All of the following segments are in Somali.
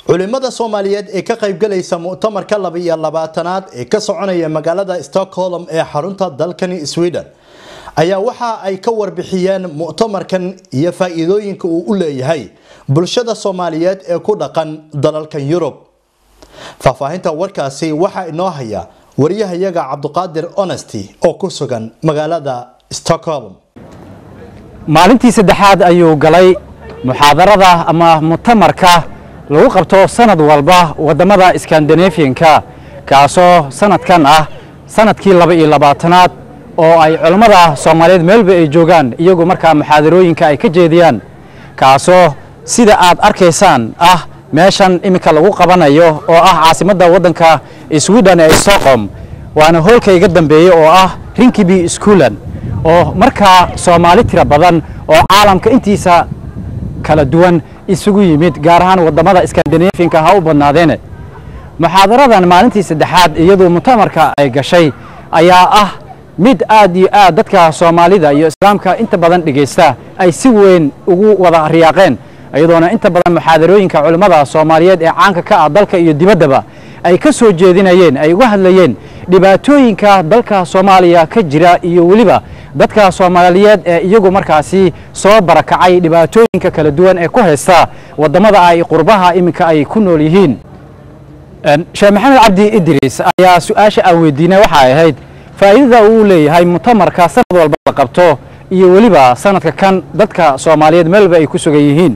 culimada soomaaliyeed ee ka qaybgalaysa mu'tamarka laba-iyo labaatanaad ee ka soconaya magaalada stockholm ee xarunta dalkani sweden ayaa waxa ay ka warbixiyeen mu'tamarkan iyo faa-iidooyinka uu u leeyahay bulshada soomaaliyeed ee ku dhaqan dalalkan yurub faahfaahinta warkaasi waxaa inoo haya wariyahayaga cabduqaadir honesty oo ku sugan magaalada stockholm maalintii saddexaad ayuu galay muxaadarada ama mu'tamarka lagu qabto sanad walba waddamada skandinafiyanka kaasoo sanadkan ah sanadkii laba iyo labaatanaad oo ay culammada soomaaliyeed meelba ay joogaan iyagu markaa muxaadarooyinka ay ka jeediyaan kaasoo sida aad arkaysaan ah meeshan iminka lagu qabanayo oo ah caasimadda waddanka sweden ee stockholm waana hoolka iga dambeeyey oo ah rinkiby schoolan oo markaa soomaali tiro badan oo caalamka intiisa kala duwan isugu yimid gaar ahaan waddamada skandinafiyanka ha u badnaadeene muxaadaradan maalintii saddexaad iyadoo mu'tamarka ay gashay ayaa ah mid aad iyo aad dadka soomaalida iyo islaamka inta badan dhegaysta ay si weyn ugu wada riyaaqeen iyadoona inta badan muxaadarooyinka culimmada soomaaliyeed ee caanka ka ah dalka iyo dibaddaba ay ka soo jeedinayeen ay uga hadlayeen dhibaatooyinka dalka soomaaliya ka jira iyo weliba dadka soomaaliyeed ee iyagu markaasi soo barakacay dhibaatooyinka kala duwan ee ku haysta waddamada ay qurbaha iminka ay ku nool yihiin sheekh maxamed cabdi idriis ayaa su-aasha aan weydiinay waxay ahayd faa'iidada uu leeyahay mu'tamarka sanad walba la qabto iyo weliba sanadka kan dadka soomaaliyeed meelba ay ku sugan yihiin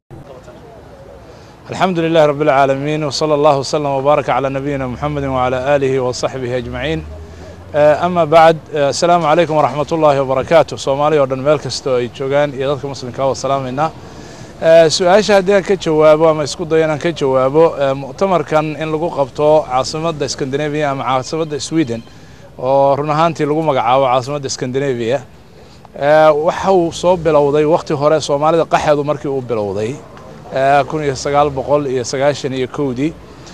الحمد لله رب العالمين وصلى الله وسلم وبارك على نبينا محمد وعلى آله وصحبه أجمعين أما بعد السلام عليكم ورحمة الله وبركاته سومالي ودن ميل كستو ay joogaan iyo dadka muslimka waa salaamayna su-aasha haddii aan ka jawaabo ama isku dayo inaan ka jawaabo mu'tamarkan in lagu qabto caasimadda Scandinavia ama caasimadda Sweden oo run ahaantii lagu magacaabo caasimadda Scandinavia waxa uu soo bilowday waqti hore Soomaalida qaxeedu markii uu bilowday kun iyo sagaal boqol iyo sagaashan iyo kowdii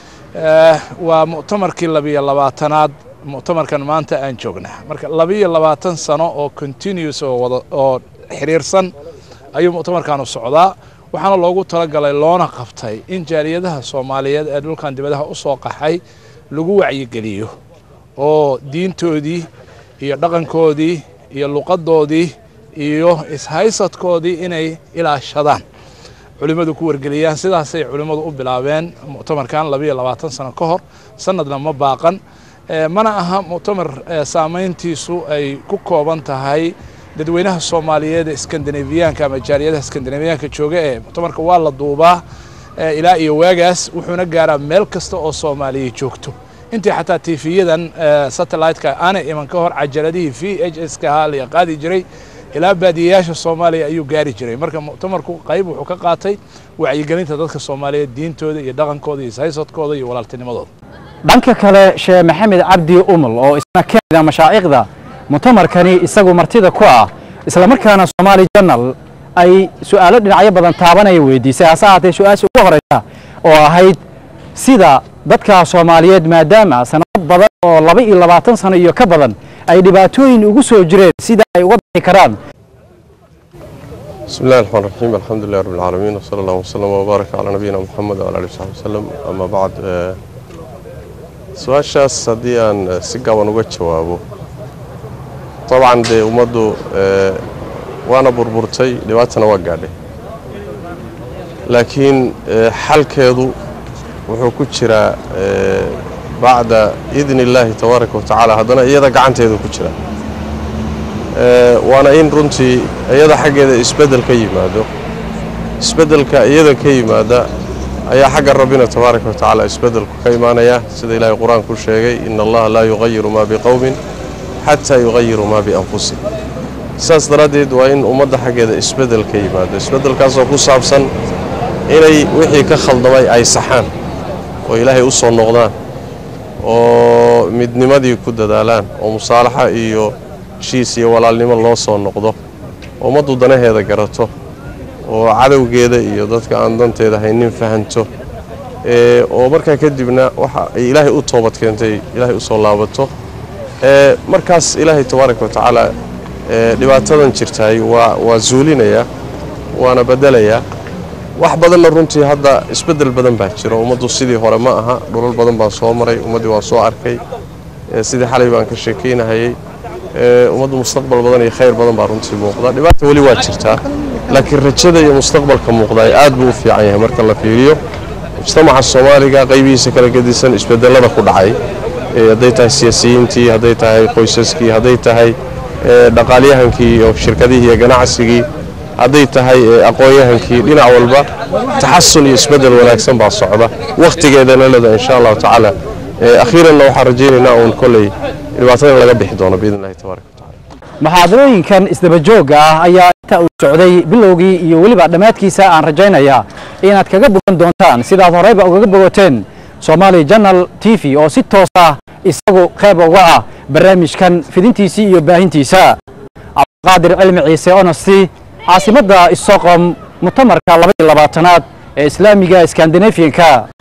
waa mu'tamarkii labiyo labaatanaad mu'tamarkan maanta aan joognaa marka labiyo labaatan sano oo continuous oo wada oo xiriirsan ayuu mu'tamarkan u socdaa waxaana loogu talagalay loona qabtay in jaaliyadaha soomaaliyeed ee dhulkan dibadaha u soo qaxay lagu wacyigeliyo oo diintoodii iyo dhaqankoodii iyo luqadoodii iyo ishaysadkoodii inay ilaashadaan culimmadu ku wargeliyaan sidaasay culimmadu u bilaabeen mu'tamarkan labiyo labaatan sano ka hor sanadna ma baaqan mana aha mu'tamar saamayntiisu ay ku kooban tahay dadweynaha soomaaliyeed ee skandinafiyaanka ama jaaliyadaha skandinafiyaanka jooga ee mu'tamarka waa la duubaa ilaa iyo waagaas wuxuuna gaaraa meel kasta oo soomaaliya joogto intii xataa tiifiyadan satellite-ka aanay iman ka hor cajaladihii v h s ka ahaa la qaadi jiray ilaa baadiyayaasha soomaaliya ayuu gaari jiray marka mu'tamarku qayb wuxuu ka qaatay wacyigelinta dadka soomaaliyeed diintooda iyo dhaqankooda iyo saysadkooda iyo walaaltinimadooda dhanka kale sheekh maxamed cabdi umul oo isna ka mid ah mashaa'ikhda mu'tamarkani isagu martida ku ah islamarkaana soomaali janal ay su'aalo dhinacyo badan taabanaya weydiisay hase ahaatee su-aasha ugu horeysa oo ahayd sida dadka soomaaliyeed maadaama sanado badan oo laba iyo labaatan sano iyo ka badan ay dhibaatooyin ugu soo jireen sida ay uga bixi karaan بسم الله الرحمن الرحيم الحمد لله رب العالمين وصلى الله وسلم وبارك على نبينا محمد وعلى اله وصحبه وسلم اما بعد su-aashaas haddii aan si gaban uga jawaabo dabcan dee ummaddu waana burburtay dhibaatana waa gaadhay laakiin xalkeedu wuxuu ku jiraa bacda idni illaahi tabaaraka wa tacaala haddana iyada gacanteedu ku jira waana in runtii iyada xaggeeda isbeddel ka yimaado isbeddelka iyada ka yimaada ayaa xagga rabbina tabaaraka wa tacaala isbeddelku ka imaanaya sida ilaahay qur-aanku sheegay ina allaha laa yuqayiru maa biqowmin xataa yuqayiruu maa bianfusihim sidaas daraaddeed waa in ummadda xaggeeda isbeddel ka yimaado isbeddelkaasoo ku saabsan inay wixii ka khaldamay ay saxaan oo ilaahay u soo noqdaan oo midnimadii ku dadaalaan oo musaalaxa iyo heshiis iyo walaalnimo loo soo noqdo oo ummaddu danaheeda garato oo cadowgeeda iyo dadka aan danteeda haynin fahanto oo markaa kadibna waxa ay ilaahay u toobad keentay ilaahay u soo laabato markaas ilaahay tabaaraka wa tacaala dhibaatadan jirtaay waa waa zuulinayaa waana beddelayaa wax badanna runtii hadda isbeddel badan baa jiro ummaddu sidii hore ma aha dhulal badan baan soo maray ummaddii waan soo arkay sidii xalay baan ka sheekaynahayey ummaddu mustaqbal badan iyo khayr badan baa runtii muuqda dhibaata weli waa jirtaa laakiin rajada iyo mustaqbalka muuqda aad buu u fiican yahay marka la fiiriyo mujtamaca soomaaliga qaybihiisa kala gedisan isbedelada ku dhacay hadday tahay siyaasiyiintii hadday tahay qoysaskii hadday tahay dhaqaalyahankii iyo shirkadihii iyo ganacsigii hadday tahay aqoon-yahankii dhinac walba taxasun iyo isbedel wanaagsan baa socda wakhtigeedana leda insha allahu tacaala akhiiranna waxaan rajaynaynaa uun kolley dhibaatadan laga bixi doono biidn illahi tabaaraka watacala muxaadarooyinkan isdabajoogga ah ayaa inta uu socday bilowgii iyo weliba dhammaadkiisa aan rajaynayaa inaad kaga bogan doontaan sidaad horeyba ugaga bogateen somaali janal t v oo si toos ah isagu qayb uga ah barnaamijkan fidintiisii iyo baahintiisa cabdiqaadir cilmi ciise onosti caasimadda istoqom mutamarka labaiyo labaatanaad ee islaamiga skandinafiyanka